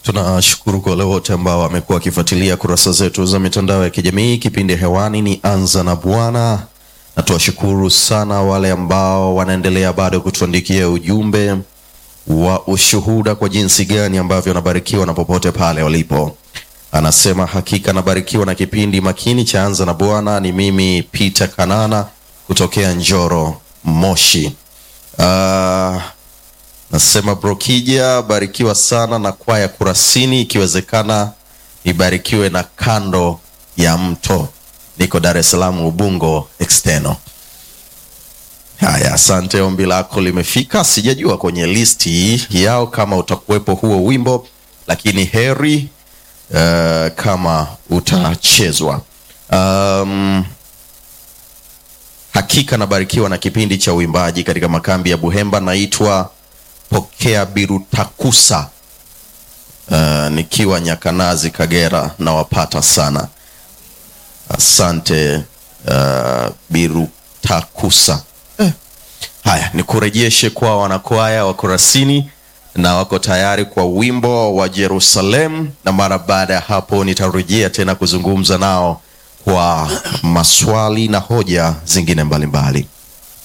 Tunashukuru kwa wale wote ambao wamekuwa wakifuatilia kurasa zetu za mitandao ya kijamii. Kipindi hewani ni Anza na Bwana, na tuwashukuru sana wale ambao wanaendelea bado kutuandikia ujumbe wa ushuhuda kwa jinsi gani ambavyo wanabarikiwa na popote pale walipo. Anasema hakika nabarikiwa na kipindi makini cha Anza na Bwana. Ni mimi Peter Kanana kutokea Njoro, Moshi. Uh, nasema Brokija, barikiwa sana na kwaya Kurasini, ikiwezekana ibarikiwe na kando ya mto. Niko Dar es Salaam, Ubungo external. Haya, asante, ombi lako limefika. Sijajua kwenye listi yao kama utakuwepo huo wimbo, lakini heri uh, kama utachezwa. Um, hakika nabarikiwa na kipindi cha uimbaji katika makambi ya Buhemba. Naitwa Pokea Birutakusa, uh, nikiwa Nyakanazi, Kagera. Nawapata sana, asante uh, Birutakusa. Eh. Haya, nikurejeshe kwa wanakwaya wa Kurasini na wako tayari kwa wimbo wa Jerusalem, na mara baada ya hapo nitarejea tena kuzungumza nao kwa maswali na hoja zingine mbalimbali mbali.